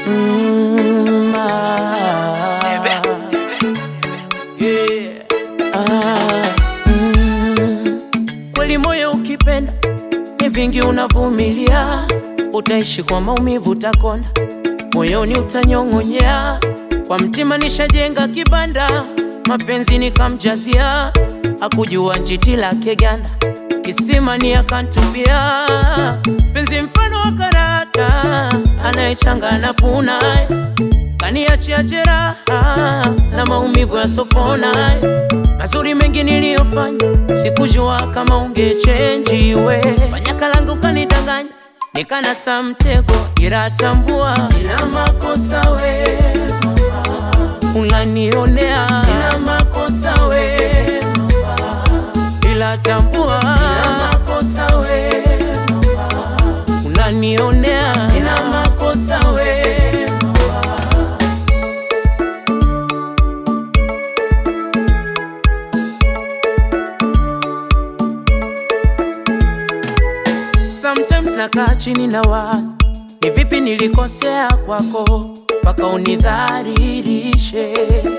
Mm, ah, yeah. Ah, mm. Kweli moyo ukipenda ni vingi unavumilia, utaishi kwa maumivu, utakonda moyoni, utanyong'onyea. Kwa mtima nishajenga kibanda, mapenzi nikamjazia, akujua njiti lake ganda, kisima ni akantupia. Penzi mfano wa karata, anayechanga na puna, kaniachia jeraha na maumivu yasopona. Mazuri mengi niliyofanya, sikujua kama ungechenji we. Fanyaka langu kanidanganya, nikanasa mtego, ila tambua sina makosa we mama, unanionea sina makosa we mama, ila tambua sina makosa we mama, unanionea sina makosa we mama. Sometimes nakaa chini na waza ni vipi nilikosea kwako mpaka unidhalilishe.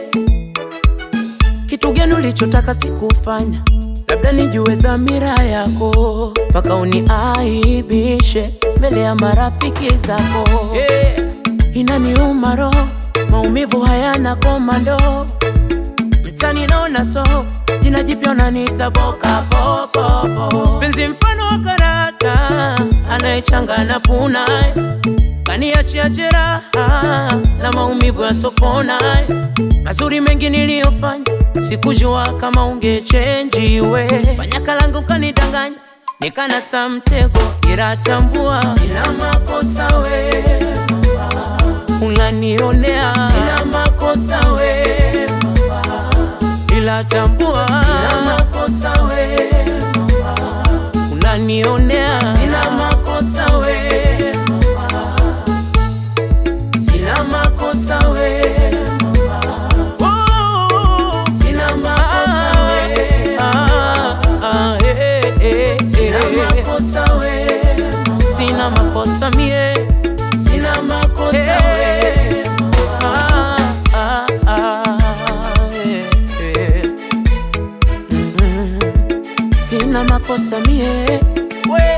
Kitu gani ulichotaka sikufanya, labda nijue dhamira yako mpaka uniaibishe mbele ya marafiki zako. Yeah. Inaniuma roho, maumivu hayana komando mtani naona so jina jipya unaniita boka popo penzi mfano wa karata anayechanga na puna kaniachia jeraha na maumivu ya sopona mazuri mengi niliyofanya sikujua kama ungechenji we fanyaka langu kanidanganya nikanasa mtego ila tambua sina makosa we mama unanionea sina makosa we mama ila tambua sina makosa we mama unanionea sina makosa we mama sina makosa we mama oh, sina makosa we ah, ah, eh, eh, sina makosa we sina makosa mie sina makosa we ah, ah, ah, eh, eh. Mm, sina makosa mie we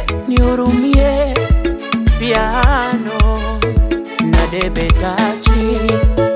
nihurumie piano na debe tachis